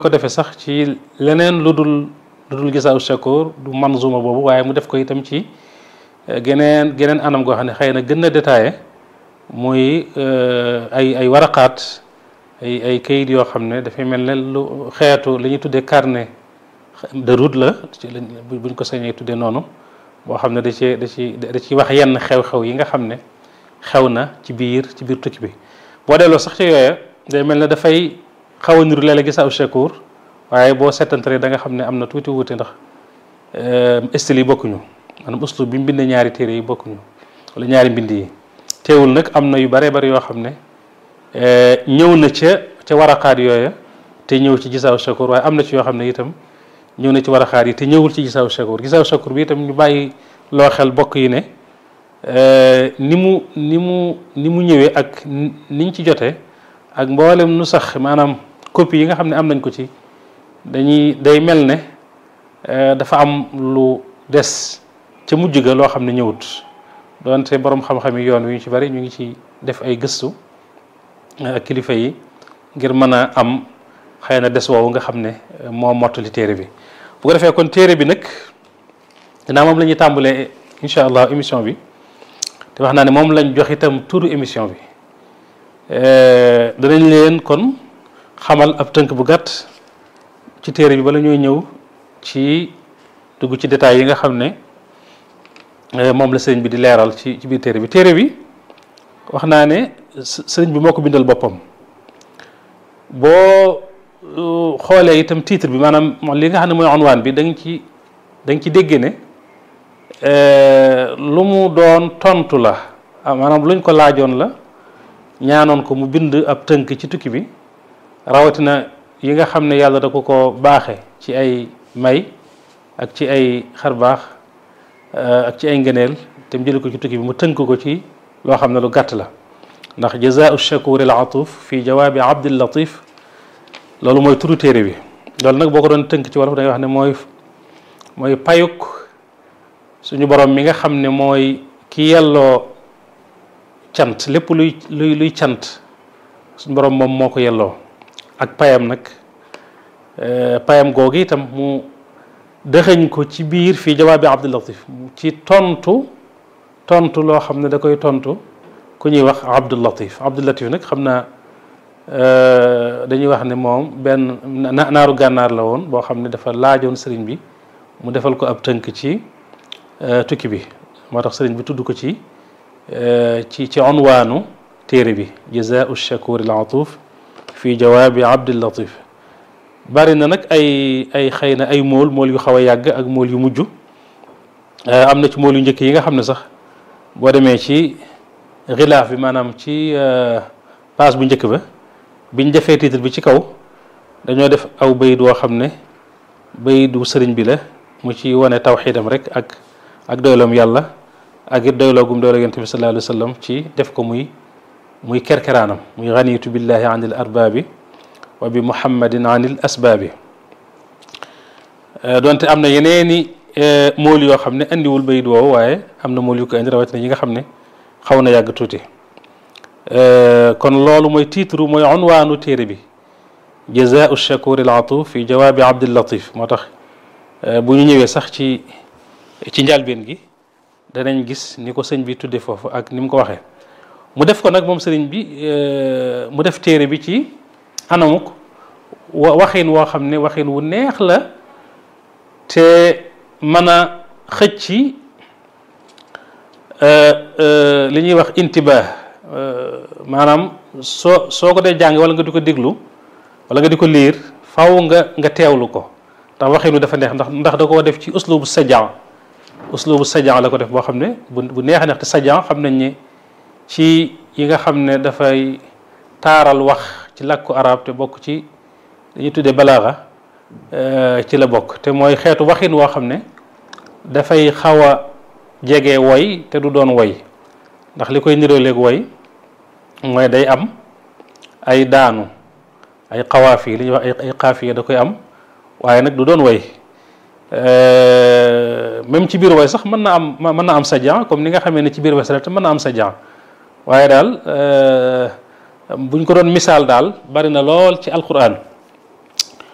ko defee sax ci leneen lu dul lu dul gisaaw shakur du manzuma boobu waaye mu def ko itam ci geneen geneen anam goo xam ne xëy na gën na détaillé muy ay ay waraqaat ay ay kayit yoo xam ne dafay mel ne lu xeetu li ñuy tuddee carnet de route la buñ ko sañee tuddee noonu boo xam ne da ci da ci da ci wax yenn xew-xew yi nga xam ne xew na ci biir ci biir tukki bi boo delloo sax ci yooya day mel ne dafay xaw a niru léeg-léeg gisaaw shakur waaye boo seetantalee da nga xam ne am na tuuti wuute ndax style yi bokkuñu maanaam uslub bi mu bindee ñaari téere yi bokkuñu wala ñaari mbind yi teewul nag am na yu bare bari yoo xam ne ñëw na ca ca waraqaat yooya te ñëw ci gisaaw shakur waaye am na ci yoo xam ne itam ñëw na ci waraqaat yi te ñëwul ci gisaaw shakur gisaaw shakur bi itam ñu bàyyi loo xel bokk yi ne ni mu ni mu ni mu ñëwee ak niñ ci jotee ak mboolem nu sax maanaam copie yi nga xam ne am nañ ko ci dañuy day mel ne dafa am lu des ca mujj ga loo xam ne ñëwut doonte borom xam-xam yi yoon wi ñu ci bari ñu ngi ci def ay gëstu ak kilifa yi ngir mën a am xëy na des woowu nga xam ne moo mottali téere bi bu ko defee kon téere bi nag dinaa moom la ñuy tàmbalee incha allah émission bi te wax naa ne moom lañ jox itam turu émission bi danañ leen kon xamal ab tënk bu gàtt ci téere bi bala ñooy ñëw ci dugg ci détails yi nga xam ne moom la sëriñ bi di leeral ci ci biir téere bi téere bi wax naa ne sëriñ bi moo ko bindal boppam boo xoolee itam titre bi maanaam li nga xam ne mooy onwaan bi da nga ci da nga ci dégg ne lu mu doon tontu la maanaam luñ ko laajoon la ñaanoon ko mu bind ab tënk ci tukki bi rawatina yi nga xam ne yàlla da ko ko baaxe ci ay may ak ci ay xarbaax ak ci ay ngëneel te mu jële ko ci tukki bi mu tënk ko ci loo xam ne lu gàtt la ndax jazaau shakuri al atuf fi jawaabi abdil latif loolu mooy turu téere bi loolu nag boo ko doon tënk ci wolof da nga wax ne mooy mooy payuk suñu borom mi nga xam ne mooy ki yelloo cant lépp luy luy luy cant suñu borom moom moo ko yelloo ak payam nag payam googu itam mu dëxëñ ko ci biir fii jawaabi Abdul Latif ci tontu tontu loo xam ne da koy tontu ku ñuy wax Abdul Latif Abdul Latif nag xam naa dañuy wax ne moom benn naaru gànnaar la woon boo xam ne dafa laajoon sëriñ bi mu defal ko ab tënk ci tukki bi moo tax sëriñ bi tudd ko ci ci ci onwaanu téere bi jazaau shakur al atuf fi jawaabi Abdul Latif bari na nag ay ay xëy na ay mool mool yu xaw a yàgg ak mool yu mujj am na ci mool yu njëkk yi nga xam ne sax boo demee ci xilaaf bi maanaam ci page bu njëkk ba biñ defee titre bi ci kaw dañoo def aw bayit woo xam ne bayitu sëriñ bi la mu ci wane tawxiidam rek ak ak doyloom yàlla ak it doyloo gum doyloo yonent bi sallallahu alayhi wa sallam ci def ko muy muy kerkeraanam muy ganitu billahi anil arbaabi wa bi muhammadin anil asbaabi donte am na yeneeni mool yoo xam ne andiwul bayit woowu waaye am na mool yu ko indi rawatina yi nga xam ne xaw na yàgg tuuti kon loolu mooy titre mooy unwaanu téere bi jazaau shakur al atuf fi jawaabi abdul latif moo tax bu ñu ñëwee sax ci ci njàlbeen gi danañ gis ni ko sëñ bi tudde foofu ak ni mu ko waxee mu def ko nag moom sëriñ bi mu def téere bi ci anamuk waxin woo xam ne waxin wu neex la te mën a xëcc li ñuy wax intibah maanaam soo soo ko dee jàng wala nga di ko déglu wala nga di ko liir faw nga nga teewlu ko ndax waxin wu dafa neex ndax ndax da koo def ci uslubu sajan uslubu sajan la ko def boo xam ne bu bu neex a neex te sajan xam nañ ne ci yi nga xam ne dafay taaral wax ci làkku arab te bokk ci dañuy tuddee balaaxa ci la bokk te mooy xeetu waxin woo xam ne dafay xaw a jege woy te du doon woy ndax li koy niroo léeg woy mooy day am ay daanu ay xawaaf yi li ñuy wax ay xaafiya da koy am waaye nag du doon woy même ci biir woy sax mën na am mën na am sajan comme ni nga xamee ne ci biir woy sax te mën na am sajan waaye daal buñ ko doon misaal daal bari na lool ci alquran